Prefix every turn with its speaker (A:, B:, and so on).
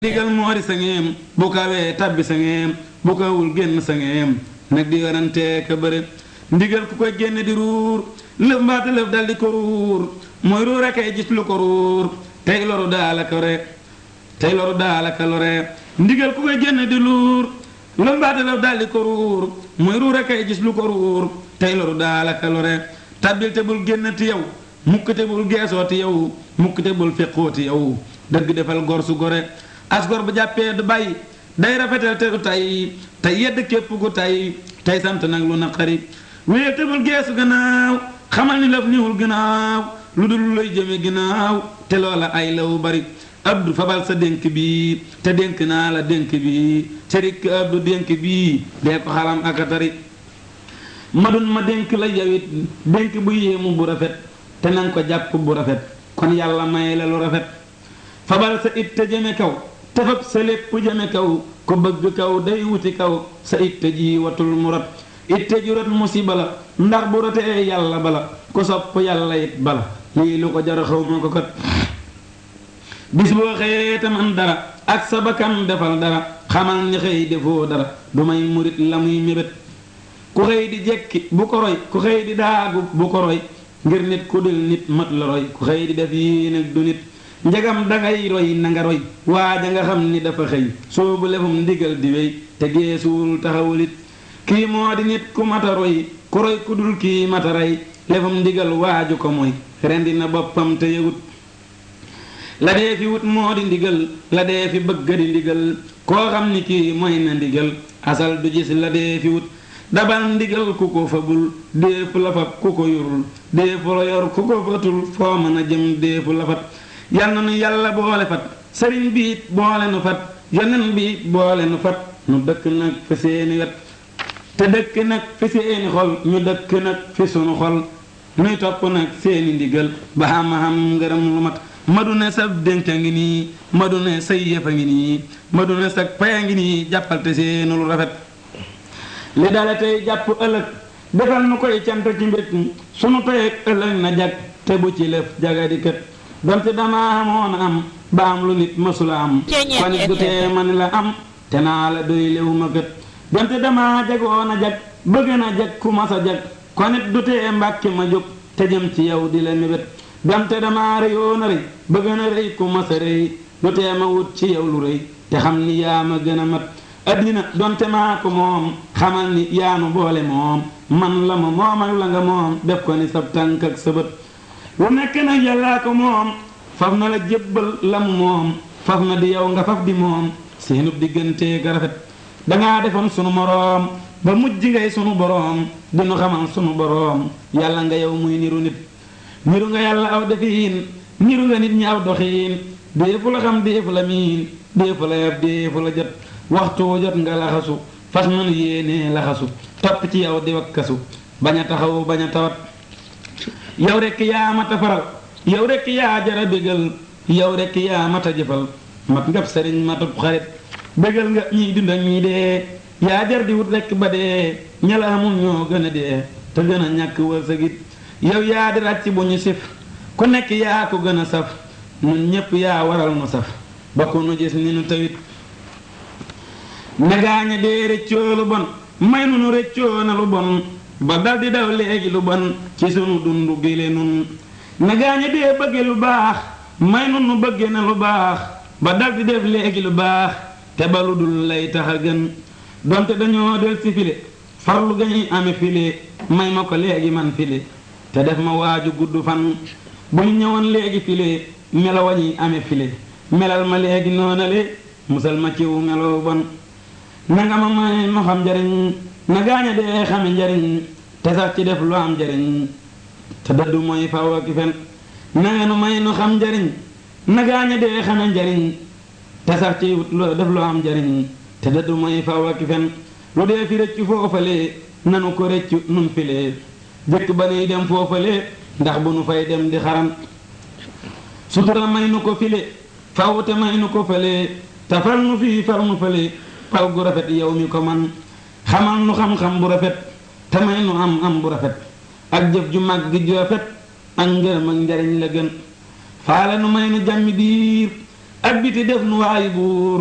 A: digal moori sa ngeem bu kawee tabbi sa ngeem bu kawul génn sa ngeem nag di werante ka bëre ndigal ku koy génn di ruur lëf mbaata lëf dal di ko ruur mooy ruur a kay gis lu ko ruur tey loru daala ko re tey loru daala ka lore ndigal ku koy génn di luur lëf mbaata lëf dal di ko ruur mooy ruur a kay gis lu ko ruur tey loru daala ka lore tabbil te bul génn ti yow mukk te bul geesoo ti yow mukk te bul feqoo ti yow dëgg defal gor su gore asgor bu jàppee du bàyyi day rafetal te du tay tey yedd képp ku tay tey sant nag lu naqari wéer te bul geesu gannaaw xamal ni laf niwul gannaaw lu dul lu lay jëme gannaaw te loola ay law bari abdu fabal sa dénk bi te dénk naa la dénk bi te rikk abdu dénk bi dee ko xalam ak a tari madun ma dénk la yawit dénk bu yéemu bu rafet te nanga ko jàpp bu rafet kon yàlla may la lu rafet fabal sa it te jëme kaw te fab sa lépp jëme kaw ku bëgg kaw day wuti kaw sa itte ji watul mu rot itte ju rot musiba la ndax bu rotee yàlla bala ku sopp yàlla it bala lii lu ko jar xaw ma ko kat bis boo xëyee te man dara ak sa bakkan defal dara xamal ni xëy defoo dara du may murit la muy mébét ku xëy di jekki bu ko roy ku xëy di daagu bu ko roy ngir nit ku dul nit mat la roy ku xëy di def yii nag du nit njagam dangay roy na nga roy waaja nga xam ni dafa xëy soobu lefum ndigal di wéy te geesuwul taxawulit kii moo di nit ku mata roy ku roy ku dul kii mata rey lefum ndigal waaju ko mooy rendi na boppam te yëgut la dee fi wut moo di ndigal la dee fi bëgga di ndigal koo xam ni kii mooy na ndigal asal du gis la dee fi wut dabal ndigal ku ko fabul déefu la fab ku ko yorul déefu la yor ku ko fatul foo mën a jëm déefu la fat yal na nu yàlla boole fat sëriñ bi it boole nu fat yonen bi it boole nu fat nu dëkk nag fi seeni wet te dëkk nag fi seeni xol ñu dëkk nag fi sunu xol nuy topp nag seeni ndigal ba xam-xam ngërëm lu mat madu ne sa dénk a ngi nii madu ne say yëf a ngi nii madu ne sa pay a ngi nii jàppal te seenu lu rafet li dale tey jàpp ëllëg defal nu koy cant ci mbét sunu tey ëllëg na jag te bu ci lëf jagadi kët donte damaa xamoon am ba am lu nit mësula am kon it du tee ma ni la am te naa la doy léwu ma kët donte damaa jagoon a jag bëgg na jag ku mas a jag kon it du tee mbàkke ma jóg te jëm ci yow di la mébét donte damaa rëyoon a rëy bëgg na rëy ku mas a rëy du tee ma wut ci yow lu rëy te xam ni yaa ma gën a mat addina donte maa ko moom xamal ni yaanu boole moom man la ma moom ak la nga moom def ko ni sab tànk ak sa bët lu nekk nag yàllaa ko moom faf na la jébbal la mu moom faf na di yow nga faf di moom seenub diggante ga rafet dangaa defoon sunu moroom ba mujj ngay sunu boroom dinu xamal sunu boroom yàlla nga yow muy niru nit niru nga yàlla aw defiin niru nga nit ñi aw doxiin déefu la xam déefu la miin déefu la yab déefu la jot waxtu jot nga laxasu fas nanu yéenee laxasu topp ci yow di wakkasu bañ a taxaw bañ a tawat yow rekk yaa mat a faral yow rekk yaa jara bégal yow rekk yaa mat a jëfal mat ngab sëriñ matub xarit bégal nga ñiy dund ak ñii dee yaa jar di wut rekk ba dee ñala amul ñoo gën a dee te gën a ñàkk wërsëgit yow yaa di ràcc bu ñu sif ku nekk yaa ko gën a saf nun ñépp yaa waral nu saf ba ku nu gis ni nu tawit negaaña dee rëccoo lu bon may nu nu rëccoo na lu bon ba dal di daw léegi lu bon ci sunu dundu gile nun negaaña dee bëgge lu baax may nu nu bëgge na lu baax ba dal di def léegi lu baax te ba lu dul lay tax a gën donte dañoo del si file farlu gañuy ame file may ma ko léegi man file te def ma waaju gudd fan bu ñu ñëwoon léegi file melo wañuy ame file melal ma léegi noonale musal ma ciw meloo bon nanga ma may ma xam njariñ na gaaña dee xame njariñ te sax ci def lu am njariñ te dëddu mooy faw ak fen nanga nu may nu xam njariñ na gaaña dee xame njariñ te sax ci lu def lu am njariñ te dëddu mooy faw ak fen lu dee fi rëccu foofale nanu ko rëccu nun file jëkk ba nuy dem foofale ndax bu nu fay dem di xaram sutura may nu ko file faw te may nu ko fale te fal nu fii fal nu fale pal gu rafet yow mi ko man xamal nu xam-xam bu rafet te may nu am am bu rafet ak jëf ju mag gi ju rafet ak ngërëm ak njariñ la gën faale nu may nu jàmmi diir ak biti def nu waayi buur